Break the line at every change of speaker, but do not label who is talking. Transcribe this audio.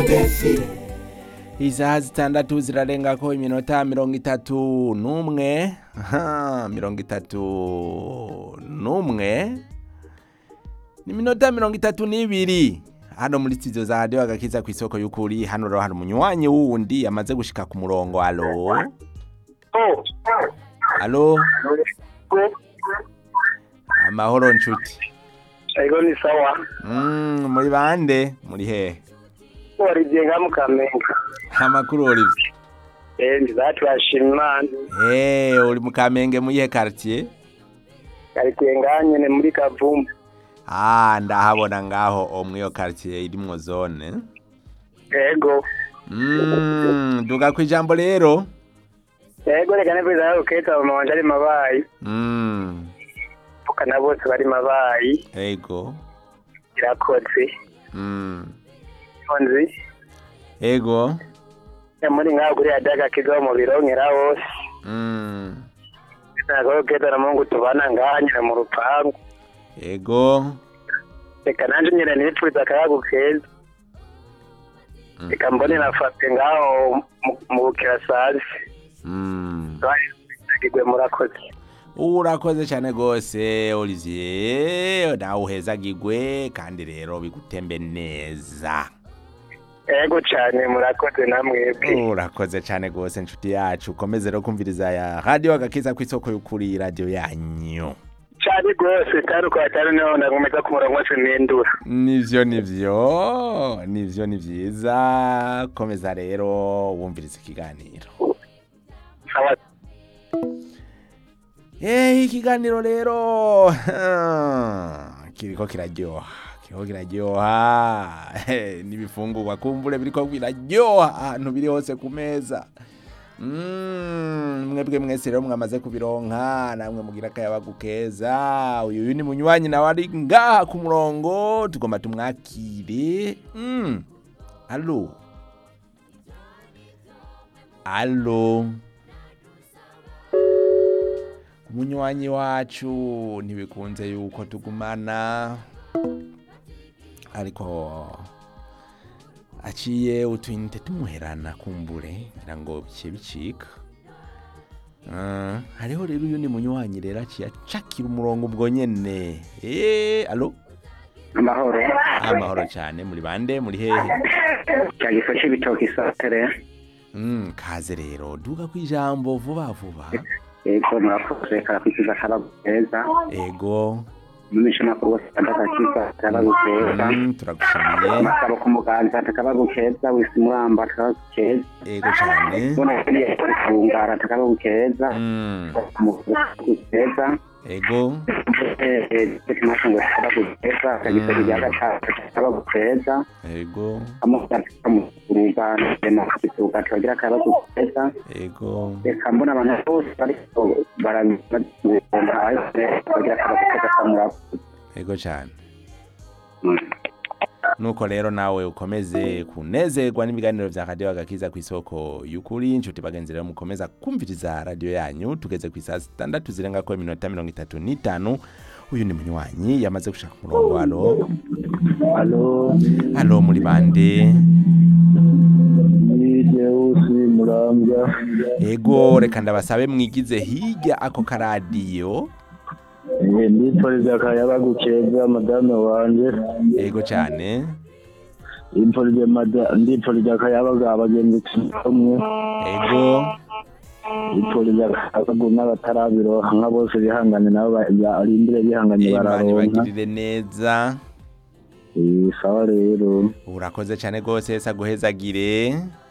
isaha zitandatu zirarengako iminota mirongo itatu n'umwe aha, mirongo itatu n'umwe ni iminota mirongo itatu n'ibiri hano muri studio za radio agakiza ku isoko y'ukuri hano rero hari umunywanyi wundi yamaze gushika ku murongo alo alo amahoro nshuti
Ego ni sawa.
mm, muri bande muri hehe
Warijenga mu Kamenge.
amakuru Olivier
Eh ndizatu yashima Imana.
hey, uri mu kamenge mu yihe quartier
Karikenga nyene muri Kavumbu.
Ah, ndahabona ngaho o mwiyo quartier irimwo zone.
Ego.
Mm, duga ku ijambo rero.
Ego reka nebiza uketa mu wanje ari mabayi.
Mm,
Tukana bose bari mabayi.
ego.
Irakoze.
Mm,
Onzi.
ego.
Ya muri ngaho kuri adaga kigo mu birongera hose.
Mm,
Nako keta na Mungu tubana ngaha nyene mu rupangu.
ego.
Reka nanje nyene nipfuza akayagu keza.
Mm,
Reka mbone nafate ngaho mu- mu bukirasazi.
Mm.
Agigwe murakoze.
Urakoze cyane gose Olivier, nawe uhezagirwe kandi rero bigutembe neza.
Ego cyane murakoze namwebwe.
Urakoze cyane gose nshuti yacu, komeze rero kumviriza ya radio agakiza ku isoko y'ukuri radio yanyu.
cyane rwose kandi ukaba atari niho nagomeza ku murongo wose mpindura
nivyo nivyo nivyo ni vyiza komeza rero wumviriza ikiganiro
Sawa.
Eh ikiganiro rero kiriko kiraryoha kiriko kiraryoha Eh, n'ibifungurwa kumbure biriko biraryoha ahantu biri hose ku meza Mm, mwebwe mwese rero mwamaze kubironka namwe mugira akayabagu keza uyu ni munywanyi nawe ari ngaha ku murongo tugomba tumwakire mm. alo alo umunywanyi wacu ntibikunze yuko tugumana ariko aciye utwinite tumuherana kumbure ngira ngo bice bicika Ah, hariho rero uyu ni munywanyi rero aciye acakira umurongo ubwo nyene eh alo
amahoro
amahoro cyane muri bande muri hehe
cyagifashe ibitoki isatere
mm, kaze rero duga ku ijambo vuba vuba
yego murakoze karakwikiza karabu keza
ego
mumisha makuru wose ndakakiza karabu keza
mm, turagushimiye
amasabo ku muganza takabagu keza wisi muramba takabagu keza
ego cyane
bona kiriya kungara takabagu keza
mm,
umugagu keza
ego
tekimashingo takabagu keza kagifashe ibya gatatu takabagu keza
ego
kamugana na kituka tugira akabazo keza
ego
reka mbona abantu bose bariko barabona bagira akabazo keza kamurakoze
ego cyane nuko rero nawe ukomeze kunezerwa n'ibiganiro vya radio agakiza ku isoko y'ukuri inshuti bagenzi rero mukomeza kumviriza radio yanyu tugeze ku isaha zitandatu zirengako iminota mirongo itatu n'itanu uyu ni munywanyi yamaze gushaka umurongo alo
Halo,
alo muri bande
ni Deusi Murambya.
ego reka ndabasabe mwigize hirya ako karadiyo
Eh, Ndipfuriza akayabagu keza madame wanje.
ego cyane
Ndipfurije mada- ndipfurije akayabagu abagenzi kumwe.
ego
Ndipfurije akayabagu n'abatarabironka nka bose bihangane nabo ba- barindire bihanganye
imana
bararonka.
ibagirire neza
Eh, sawa rero.
urakoze cyane rwose saguhezagire